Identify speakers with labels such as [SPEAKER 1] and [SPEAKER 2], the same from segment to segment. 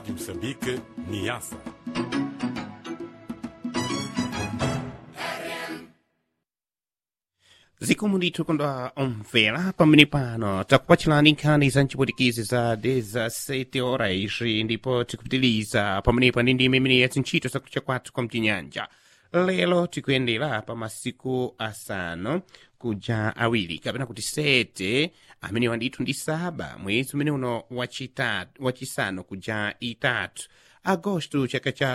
[SPEAKER 1] de Moçambique, Niassa.
[SPEAKER 2] zikomo ndithu kondwa omvera pamene pano takupatsirani nkhani za mchipwitikizi za 17 horas ndipo tikupitiliza pamenepa ndi ndime imene yazintchito zakucha kwathu kwa mchinyanja lero tikuyendera pa masiku asanu kuja awiri kapena kuti sete amenewa ndithu ndi saba mwezi umene uno wachitatu wachisanu kuja itatu agosto chaka cha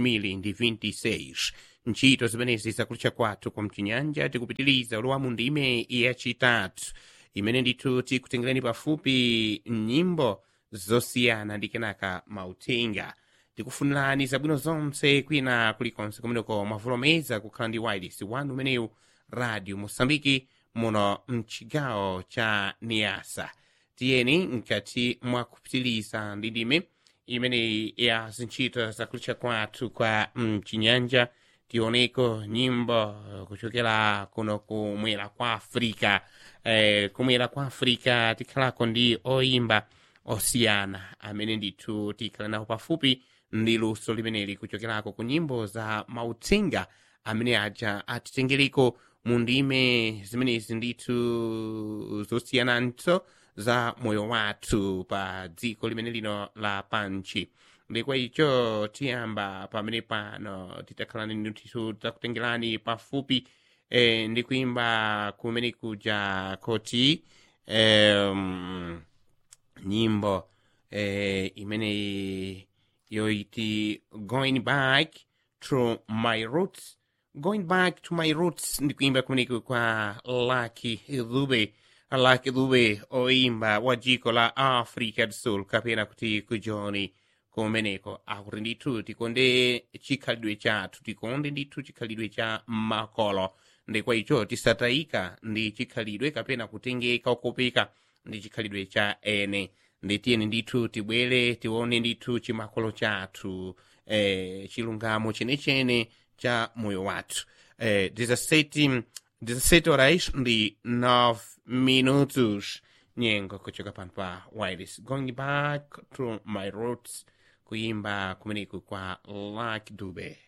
[SPEAKER 2] 2026 ntchito zimenezi zakulucha kwathu kwa mchinyanja tikupitiliza ulowamu ndime yachitatu imene ndithu tikutengereni pafupi nyimbo zosiyana ndi kenaka mauthenga tikufunirani zabwino zonse kwina kulikonse kumeneko mwavulomeza kukhala ndi wireless wanu umenewu radio mosambiki muno mchigawo cha niasa tiyeni mkati mwa kupitiliza ndi ndime imeneyi ya zintchito zakulucha kwathu kwa mchinyanja tioneko nyimbo kuchokera kuno kumwera kwa afrika eh, kumwera kwa afrika tikhalako ndi oyimba osiyana amene ndithu tikhala nawo pafupi ndi luso limeneli kuchokerako ku nyimbo za mauthenga amene aja atitengereko mu ndime zimenezi ndithu zosiyananso za moyo wathu pa dziko limene lino la panchi ndikwa icho tiyamba pamene pano titakhala ndithu takutengerani pafupi eh, ndi kuimba kumene kuja koti um, nyimbo eh, imeneyi yoiti going back to my roots going back to my roots ndikuimba kumeneku kwa Lucky Dube Lucky Dube oimba wa jiko la Africa do Sul kapena kuti kujoni kumeneko akuti ndithu tikonde chikhalidwe chathu tikonde ndithu chikhalidwe cha makolo ndikwa icho tisatayika ndi chikhalidwe kapena kutengeka okopeka ndi chikhalidwe cha ene nditiyeni ndithu tibwere tione ndithu chimakolo chathu eh, chilungamo chenechene cha moyo wathu eh, 17 17 horas ndi 9 minutos nyengo kuchoka pano pa wireless going back to my roots kuimba kumeneku kwa Lucky Dube